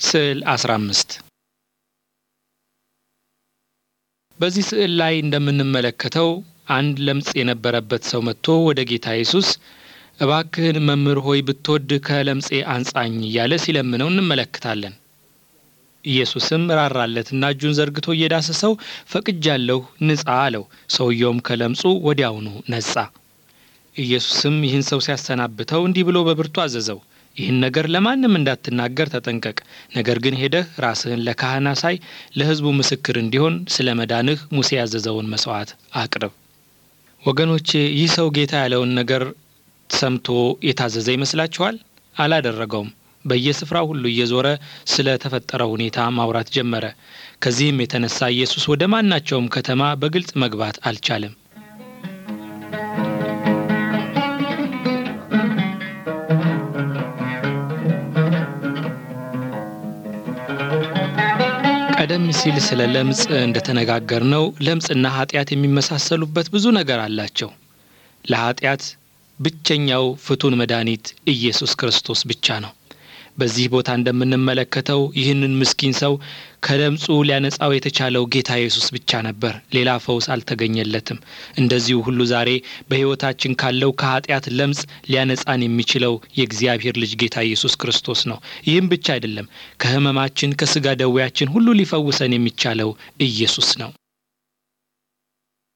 ስዕል 15 በዚህ ስዕል ላይ እንደምንመለከተው አንድ ለምጽ የነበረበት ሰው መጥቶ ወደ ጌታ ኢየሱስ እባክህን መምህር ሆይ ብትወድ ከለምጼ አንጻኝ እያለ ሲለምነው እንመለከታለን። ኢየሱስም ራራለትና እጁን ዘርግቶ እየዳሰሰው ፈቅጃለሁ፣ ንጻ አለው። ሰውየውም ከለምጹ ወዲያውኑ ነጻ። ኢየሱስም ይህን ሰው ሲያሰናብተው እንዲህ ብሎ በብርቱ አዘዘው፣ ይህን ነገር ለማንም እንዳትናገር ተጠንቀቅ። ነገር ግን ሄደህ ራስህን ለካህን አሳይ፣ ለሕዝቡ ምስክር እንዲሆን ስለ መዳንህ ሙሴ ያዘዘውን መስዋዕት አቅርብ። ወገኖቼ ይህ ሰው ጌታ ያለውን ነገር ሰምቶ የታዘዘ ይመስላችኋል? አላደረገውም። በየስፍራው ሁሉ እየዞረ ስለ ተፈጠረው ሁኔታ ማውራት ጀመረ። ከዚህም የተነሳ ኢየሱስ ወደ ማናቸውም ከተማ በግልጽ መግባት አልቻለም። ቀደም ሲል ስለ ለምጽ እንደተነጋገርነው ለምጽና ኃጢአት የሚመሳሰሉበት ብዙ ነገር አላቸው። ለኃጢአት ብቸኛው ፍቱን መድኃኒት ኢየሱስ ክርስቶስ ብቻ ነው። በዚህ ቦታ እንደምንመለከተው ይህንን ምስኪን ሰው ከለምጹ ሊያነጻው የተቻለው ጌታ ኢየሱስ ብቻ ነበር። ሌላ ፈውስ አልተገኘለትም። እንደዚሁ ሁሉ ዛሬ በሕይወታችን ካለው ከኃጢአት ለምጽ ሊያነጻን የሚችለው የእግዚአብሔር ልጅ ጌታ ኢየሱስ ክርስቶስ ነው። ይህም ብቻ አይደለም፣ ከሕመማችን ከሥጋ ደዌያችን ሁሉ ሊፈውሰን የሚቻለው ኢየሱስ ነው።